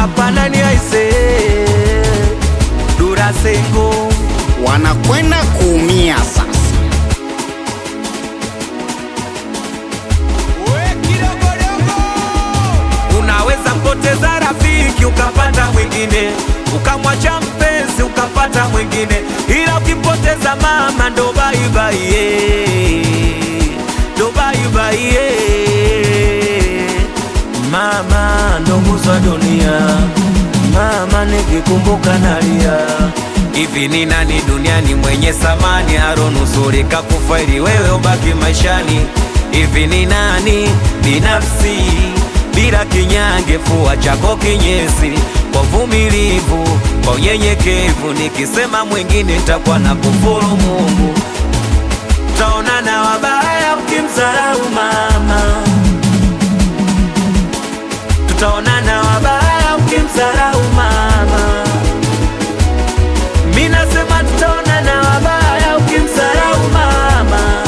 hapa nani aise Durasengo wanakwenda kuumia sasa. Unaweza mpoteza rafiki ukapata mwingine, ukamwacha mpenzi ukapata mwingine, ila ukimpoteza mama ndo bye bye, yeah. ndo bye bye, yeah. Mama ndo nguzo ya dunia, mama nikikumbuka nalia. Hivi ni nani duniani mwenye samani aronusurika kufa ili wewe ubaki maishani? Hivi ni nani binafsi bila kinyange, fua chako kinyesi kwa vumilivu, kwa unyenyekevu. Nikisema mwingine nitakuwa na kufuru Mungu. Taonana wabaya ukimdharau mama, tutaonana wabaya ukimdharau mama. Mi nasema tutaonana wabaya ukimdharau mama,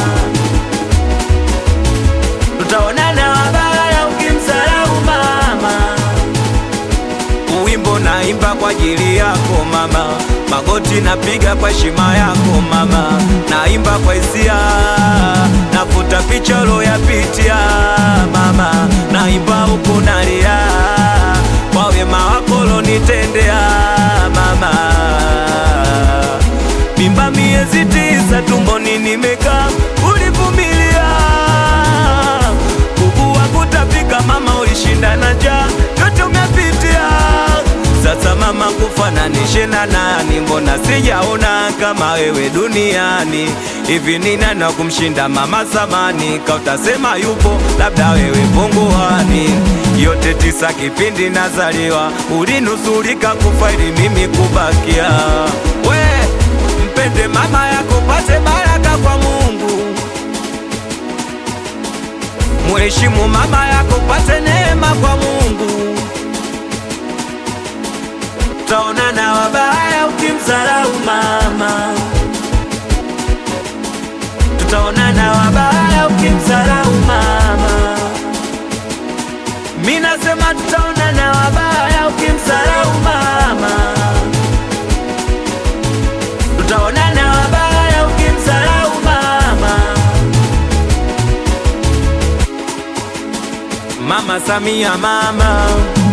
tutaonana wabaya ukimdharau mama. Uwimbo naimba kwa ajili yako mama, magoti napiga kwa heshima yako mama, naimba kwa hisia, nafuta picha uloyapitia mama, naimba huku nalia kwa wema wako ulonitendea mama. Mimba miezi tisa tumboni nimekaa, ulivumilia kuugua kutapika, mama ulishinda na njaa, yote umepitia. Sasa mama, kufananishe na nani? Mbona sijaona kama wewe duniani? Hivi ni nani wa kumshinda mama samani? Kautasema yupo, labda wewe punguani. Yote tisa kipindi nazaliwa, ulinusurika kufa ili mimi kubakia. We mpende mama yako, pate baraka kwa Mungu. Mheshimu mama yako, pate neema kwa Mungu. Taonana wabaya ukimdharau mama, tutaonana wabaya ukimdharau mama. Mi nasema tutaonana wabaya ukimdharau mama, tutaonana wabaya ukimdharau mama. Mama Samia, mama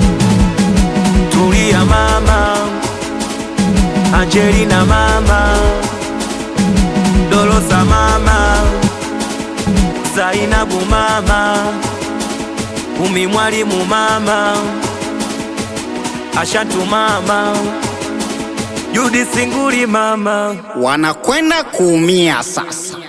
Tulia, mama Angelina, mama Dolosa, mama Zainabu, mama Umi Mwalimu, mama Ashatu, mama Judi Singuri, mama Wanakwenda kuumia sasa.